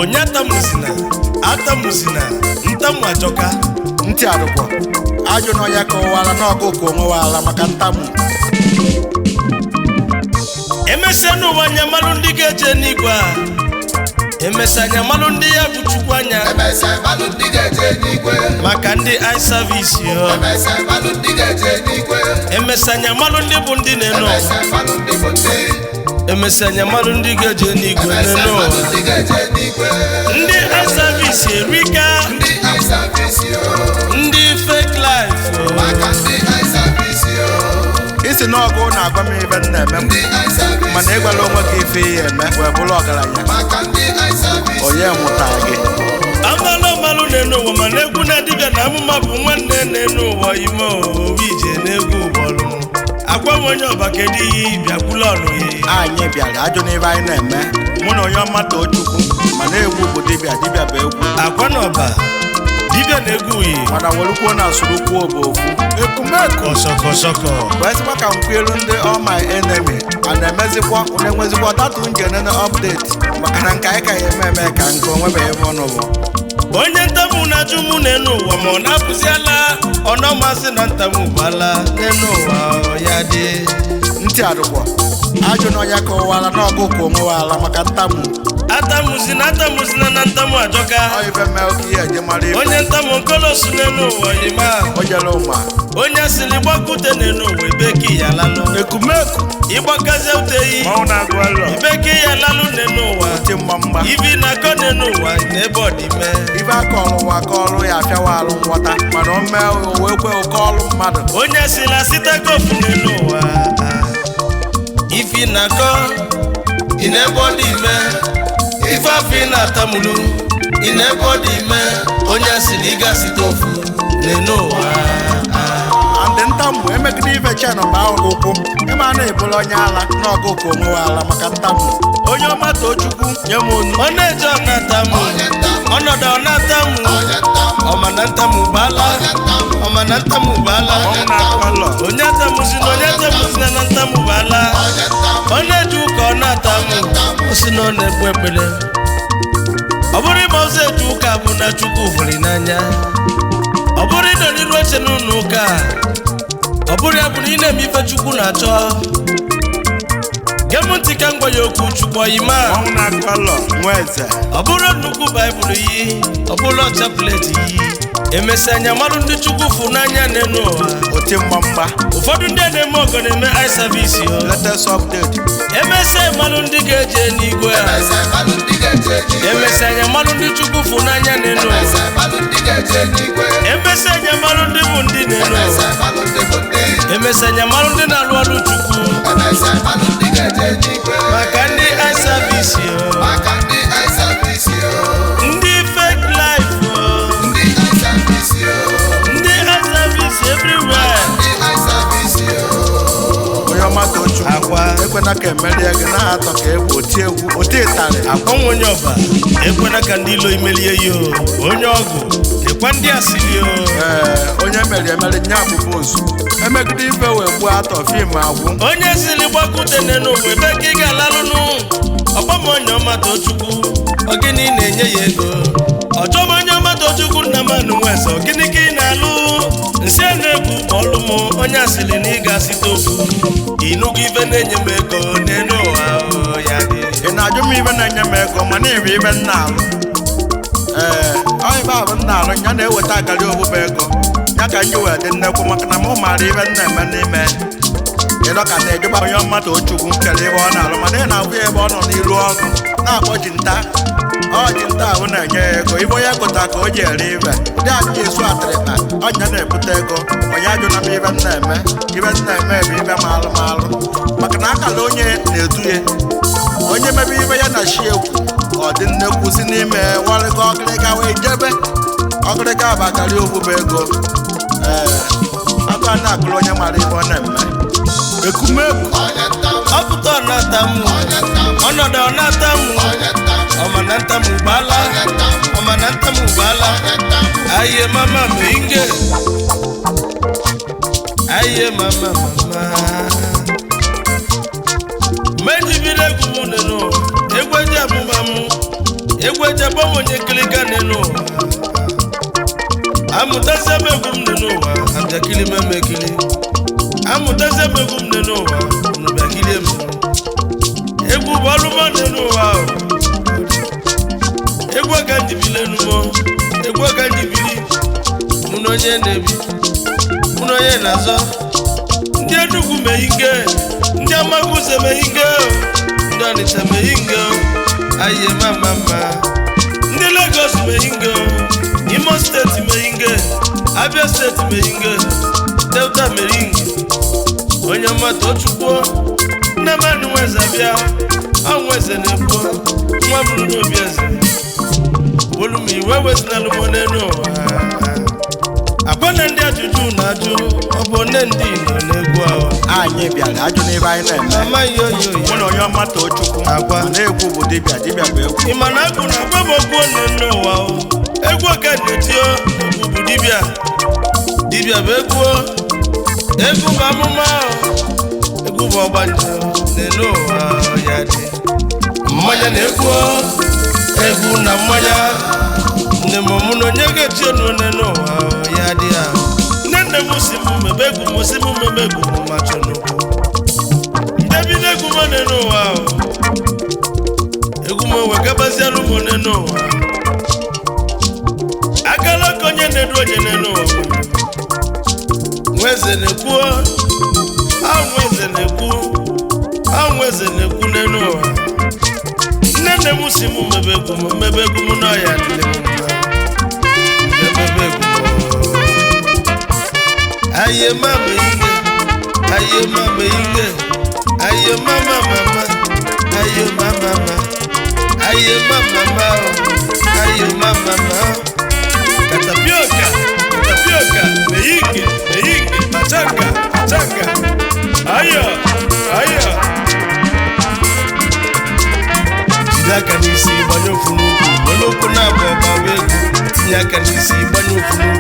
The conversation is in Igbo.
onye atamuzina atamuzina ntamu ajọka ntị arụkwọ ajụ na ọnya kọwara na ọkụkọ onwewala maka ntamu emesịa n'ụwa anya malụ ndị ga-eje n'igwe a emesịa anya malụ ndị ya bụ chukwu anya Emesịa mmadụ ndị ga-eje n'igwe. maka ndị ai savisi yo Emesịa mmadụ ndị ga-eje n'igwe. emesịa anya malụ ndị bụ ndị na-eno ụwa Emesịa mmadụ ndị bụ ndị. emesịa anya malụ ndị ga-eje n'igwe Emesịa na-eno mmadụ ụwa ndị ga-eje n'igwe. ndị ai savisi erika Ndị aịsavisi o. ndị fake life o. Maka ndị aịsavisi o. isi na ọgụ na-agwa m ibe m na-eme Ndị aịsavisi mana ịgwala onwe gị ife ihe eme wee bụrụ ọgaranya Maka ndị aịsavisi onye nwụta gị amalụ amalụ na-enu ụwa mana egwu na dibịa na amụma bụ nwanne na-enu ụwa ime obi ije na-egwu ụbọlụ agwa m onye ọba kedu ihe bịakwula ọnụ ya anyị bịara ajụ n'ibe anyị na-eme mụ na onye ọma too chukwu mana egwu bụ dibịa dibịa bụ egwu akwa na ọba dibịa na-egwu uyi mana werukwuo na asụrụkwuo bụ ofu ekumeko kọsọkọsọkọ wee sịkwa ka m kwelu ndị all my enemy a na-emezikwa na-enwezikwa data njenene update maka na nke anyị ka ya eme eme ka nke onwebeghị ebe ọnụ bụ onye ntamu na-ajụ mụ na-enu ụwa ma ọ na-apụziala ọ na-amasị na ntamu bala n'enu ụwa ya dị ntị arụkwọ ajụ na ọnya kọwara na ọgụkọ onwewala maka ntamu atamuzina atamuzina na ntamu ajọka ọ ife mee oke ihe eje mara ife onye ntamu nkolosu n'enu ụwa yima o jere ụma onye asịrị gbakute n'enu ụwa ebeki ya lalụ ekumeku ịgbakazie uteyi mmanwụ na-agụ alọ ibeke ya lalụ n'enu ụwa ti mma mma ibi na-akọ n'enu ụwa n'ebe ọdịme ife aka ọrụ ụwa aka ọrụ ya afịawa alụ nghọta mana o mee o wee kwe oke ọrụ mmadụ onye sila site kofu n'enu ụwa ifi na-akọ ị n'ebe ọ dị ime ife afọ ị na-atamulu ị n'ebe ọ dị ime onye siri ịga site ofu n'enu ụwa andị ntamu emegide ife chen bụ ahụ ụkwụ ịma a na-ebulu onye ala na ọgụkọ onwewe ala maka ntamu onye ọma too chukwu nye m onu ọ na-eje ọ na-atamu ọnọdụ ọ na-atamu ọma na ntamu baala ọma na ntamu baala mmanwụ na-agụ alọ onye atamuzina onye atamuzina na ntamu baala ọ na-eje ụka ọ na-atamu o si na ọ na-ekpe ekpere ọ bụrụ ịma ụzọ eje ụka bụ na chukwu hụrụ n'anya ọ bụrụ ịnọ n'iru oche n'ụlọ ụka ọ bụrụ ya bụ na ị na-eme ife chukwu na-achọ gee m ntị ka m gwa ya okwu chukwu ọyima mmanwụ na-agụ alọ nwa eze ọ bụrụ nnukwu baịbụl yi ọ bụrụ ọcha pleti yi emesịa anya marụ ndị chukwu fụ n'anya n'elu ụwa oti mma mma ụfọdụ ndị a na-eme ọgọ na-eme ai savisi o latest update emesịa malụ ndị ga-eje n'igwe a Emesịa mmadụ ndị ga-eje n'igwe. emesịa anya malụ ndị chukwu fụ n'anya n'elu ụwa Emesịa mmadụ ndị ga-eje n'igwe. emesịa anya malụ ndị bụ ndị n'elu ụwa Emesịa mmadụ ndị bụ ndị. emesịa anya malụ ndị na-alụ ọrụ chukwu Emesịa mmadụ ndị ga-eje n'igwe. maka ndị ai savisi o Maka ndị aịsavisi o. ndị fake life o Ndị aịsavisi o. ndị ai savisi everywhere Ndị aịsavisi o. onye ọma too chukwu Agwa. ekwena ka emerie gị na atọ ka egwu oti egwu oti ịtarị akwanwe onye ọba ekwena ka ndị ilo imelie ya o onye ọgụ lekwa ndị asịrị o ee onye mere emere nye abụbụ ozu emegide ife wee gbuo atọ fim agwụ onye siri gbakute n'ụwa ebe ka ị ga-alalụnụ ọgbam onye ọma tochukwu ọgịnị na-enye ya ego ọchọm onye ọma tochukwu nna m anụ nweze ọgịnị ka ị na-alụ nsị a na-egwu ọlụ m onye asịrị na ị ga-asite ofu ịnụgo ife na-enye m ego n'elu ụwa o, ya dị ị na-ajụ m ibe na-enye m ego mana ịbụ ibe m na-alụ ee ọ ibe ahụ m na-alụ ya na-eweta akarị obụba ego ya ka nji wee dị nnekwu maka na mụ maara ibe m na-eme n'ime ịlọ ka na-ejụba onye ọmata ochukwu kere ebe ọ na-alụ mana ị na-abụ ya ebe ọ nọ n'iru ọgụ na-akpọ ji nta ọ ji nta ahụ na-enye ya ego ibe onye gụta ka o ji ere ibe ndị ajụjụ esu atịrịkpa ọnya na-ebute ego onye ajụna m ibe m na-eme ibe m na-eme bụ ibe m alụ m alụ maka na akala onye na-edu ya onye mebe ibe ya na shi ekwu ọ dị nnekwu si n'ime warịga ọgịrịga wee jebe ọgịrịga bụ akarị ogbube ego ee aka na-akụrụ onye mara ibe ọ na-eme ekumekwu Onye ntamu. ọpụta ọ na-atamu Onye ntamu. ọnọdụ ọ na-atamu Onye ntamu. ọma na ntamu gbala Onye ntamu. ọma na ntamu gbala Onye ntamu. aye mama minge aye mama mama mejibiri egwu m nenu egwu eji amụma m egwu eji agbanwe onye nkirika n'elu ụwa amụtazie m egwu m n'elu ụwa abịakili m emekili amụtazie m egwu m n'elu ụwa unu bịakilie m egwu bụ ọrụ m n'elu ụwa ahụ egwu aka njibili enumo egwu aka njibili mụ na onye na-ebi mụ na onye na-azọ ndị enugwu mehinge ndị amaguze mehinge ndị ọnịcha mehinge ayiye mama mma ndị legos mehinge imo steeti mehinge abia steeti mehinge delta mehinge onye ọma tochukwuo nne m anụ nweze bịa ọnwụ eze na-ekwu nwa bụrụ n'obi eze olu m iwe wezinalụ m n'elu ụwa akwa na ndị ajụjụ na-ajụ ọ bụ nne ndị igbo na-egwu ahụ anyị bịara ajụ n'ibe anyị na-eme amaghị oyi oyi mụ na onye ọma too chukwu Agwa. ma na-egwu bụ dibịa dibịa bụ egwu ị ma na agụ na agwa m okwu nne nne ụwa o egwu oke na-etio egwu bụ dibịa dibịa bụ egwu o. egwu bụ amụma o. egwu bụ ọgbanje n'elu ụwa o, ya dị mmanya na egwu o. egwu na mmanya nne m mụ na onye ga-echi onu n'elu ụwa o, ya dị ya nne nne m si m mebe egwu m si m mebe egwu m ma chọ n'okwu ndebi n'egwu m n'elu ụwa o egwu m wegabazialụ m onye n'ụwa akala ka onye na-edu onye n'elu ụwa nweze na-ekwu ahụ eze na-ekwu ahụ eze na-ekwu n'elu ụwa nne nne m si m mebe egwu m mebe egwu m n'ọya dịrị m mma mebe egwu m aye mama ihe aye mama ihe aye mama mama aye mama mama aye mama mama aye mama mama katapioka katapioka meyinge meyinge machanga machanga ayo ayo jide aka n'isi gbanye ofu n'ukwu were okwu na-abụ ọba egwu tinye aka n'isi gbanye ofu n'ukwu